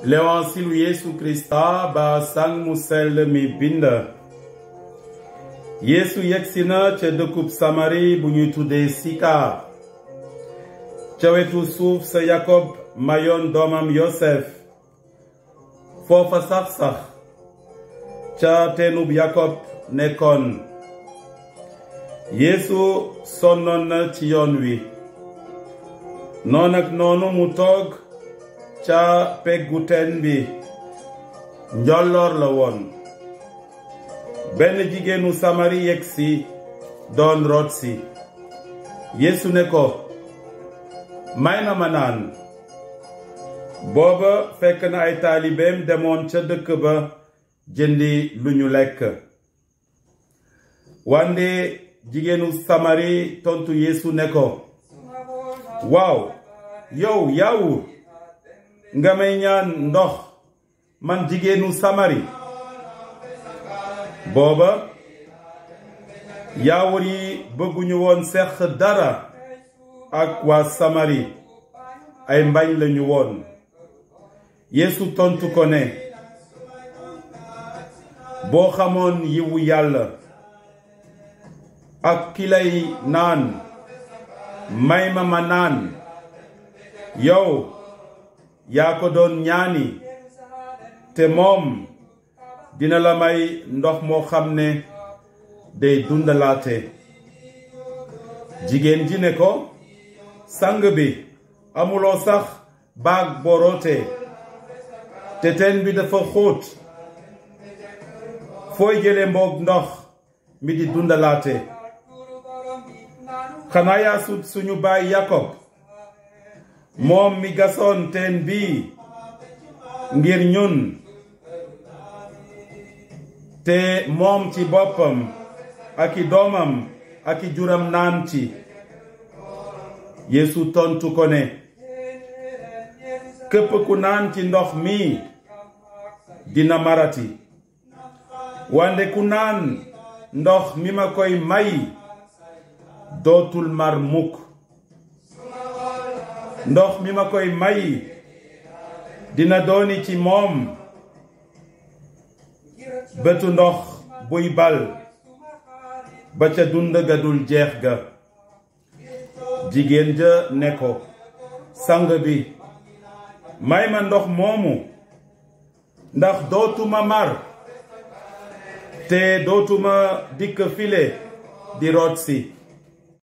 Lewansilu Yesu Krista ba sang mu sell mi bind Yesu yegsi na ca dëkkub Samari bu ñuy tuddee Sika ca wetu suuf sa Yakob mayoon doomam Yosef foofa sax-sax ca teenub Yakob nekkoon Yesu sonnoon na ci yoon wi noon ak noonu mu toog ca peggu teen bi njolloor la woon benn jigéenu samari yegsi doon root si yeesu ne ko may na ma naan booba fekk na ay taalibeem demoon ca dëkk ba jëndi lu ñu lekk wande jigéenu samari tontu yeesu ne ko waaw yow yaawur nga may ñaan ndox man jigéenu samari booba yaawur yi bëgguñu woon seq dara ak waa samari ay mbañ lañu woon yeesu tontu ko ne boo xamoon yiwu yàlla ak ki lay naan may ma ma naan yow yaa ko doon ñaani te moom dina la may ndox moo xam ne day dundalaate jigéen ji ne ko sang bi amuloo sax baag boroote te teen bi dafa xóot fooy jële mboog ndox mi di dundalaate xanaa yaa sut suñu baay Yakob moom mi gasoon teen bii ngir ñun te moom ci boppam ak i doomam ak i juram naan ci Yeesu tontu ko ne képp ku naan ci ndox mi dina marati wande ku naan ndox mi ma koy may dootul mar mukk ndox mi ma koy may dina dooni ci moom bëtu ndox buy bal ba ca dund ga dul jeex ga jigéen ja ne ko sang bi may ma ndox moomu ndax dootuma mar te dootuma dikk file di root si